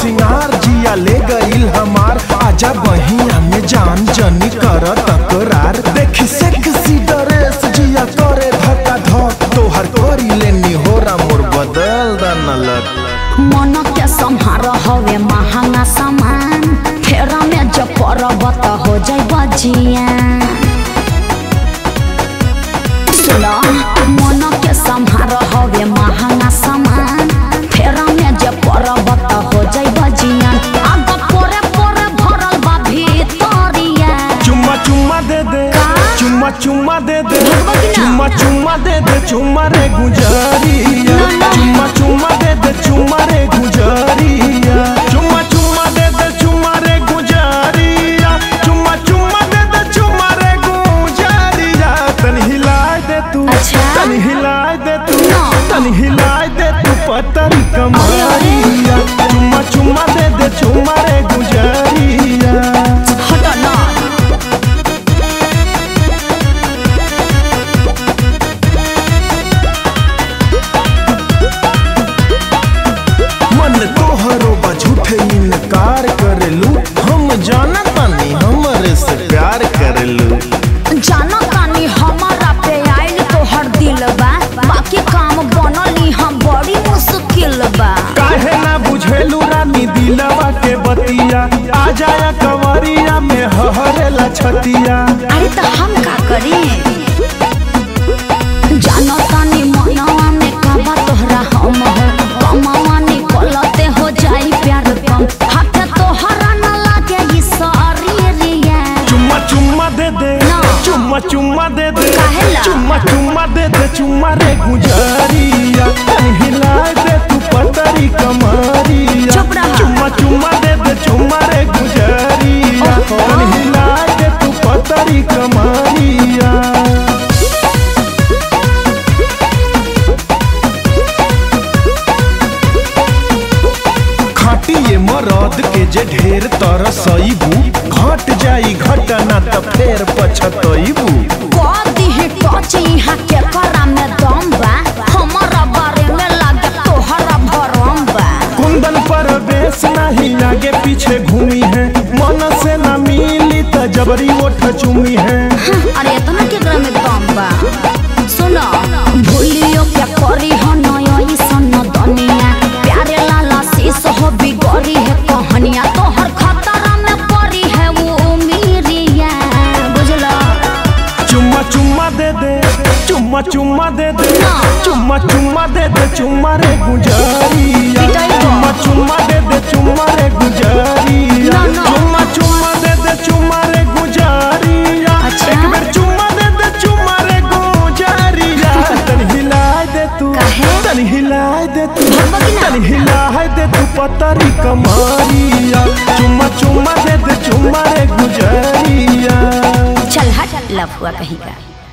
सिंगार जिया ले गईल हमार आजा बहिया में जान जनी कर तकरार देखी सेक्सी ड्रेस जिया करे धक्का धक तोहर करी लेनी होरा मोर बदल दनलक मन के संहार हवे महंगा सामान फेरा में जब परब त हो जाई बजिया सुनो मन के संहार हवे महंगा सामान फेरा में जब परब त हो जाई बजिया आग पोरे पोरे भरल बा भीतरिया चुम्मा चुम्मा दे दे का? चुम्मा चुम्मा दे दे भगवा की ना? चुम्मा चुम्मा दे दे चुम्मा रे गुजरिया ना, ना। चुम्मा चुम्मा दे दे चुम्मा रे गुजरिया चुम्मा चुम्मा दे दे चुम्मा रे गुजरिया चुम्मा चुम्मा दे दे चुम्मा रे गुजरिया तन हिलाए दे तू अच्छा? तन हिलाए दे तू ना। तन हिलाए दे तू पतरी कमरिया चुम्मा चुम्मा दे दे चुम्मा रे गुजरिया हट ना मन तोहरो बा झूठे इनकार करेलू हम जाना तानी हमरे से प्यार करेलू जानो तानी हमारा पे आइल तोहर दिल बा बाकी काम बनली हम बड़ी मुश्किल बा काहे ना बुझेलू रानी दिलवा के बतिया आ जाया कंवरिया में हहरेला छतिया अरे तो हम का करी जानो तानी मनवा में काबा तोहरा हम हो कमावा निकलते हो जाई प्यार कम हाथ तोहरा न लागे ई शरीरिया चुम्मा चुम्मा दे दे ना। चुम्मा चुम्मा दे दे काहेला? चुम्मा चुम्मा दे दे चुम्मा रे गुजरिया तन हिलाए दे तू पतरी कमरिया चुप रहा। चुम्मा चुम्मा दे दे चुम्मा रे गुजरिया ओहो। तन हिलाए दे तू पतरी कमरिया खाटी ये मरद के जे ढेर तरसईबू घट जाई घटना त फेर पछतईबू कदी है टच यहाँ के करा में दम बा हमारा बारे में लागे तोहरा भरम बा कुंदन पर बेस नहीं आगे पीछे घूमी है मन से न मिली त जबरी ओठ चूमी है अरे इतना के ग्राम में दम बा सुनो भूलियो क्या करी हो नयो सन दुनिया प्यारे लाला शीश हो बिगड़ी है कहानिया तोहर खतरा में पड़ी है वो उमीरिया बुझलो चुम्मा चुम्मा दे दे चुम्मा चुम्मा दे दे ना। चुम्मा चुम्मा दे दे चुम्मा रे गुजरिया पिटाई को। चुम्मा चुम्मा दे दे चुम्मा रे गुजरिया ना, ना। चुम्मा चुम्मा दे दे चुम्मा रे गुजरिया अच्छा। एक बेर चुम्मा दे दे चुम्मा रे गुजरिया तन हिलाए दे तू काहे? तन हिलाए दे तू भगवा की ना? तन हिलाए दे तू पतरी कमरिया चुम्मा चुम्मा दे दे चुम्मा रे गुजरिया चल हट लफुआ कहीं का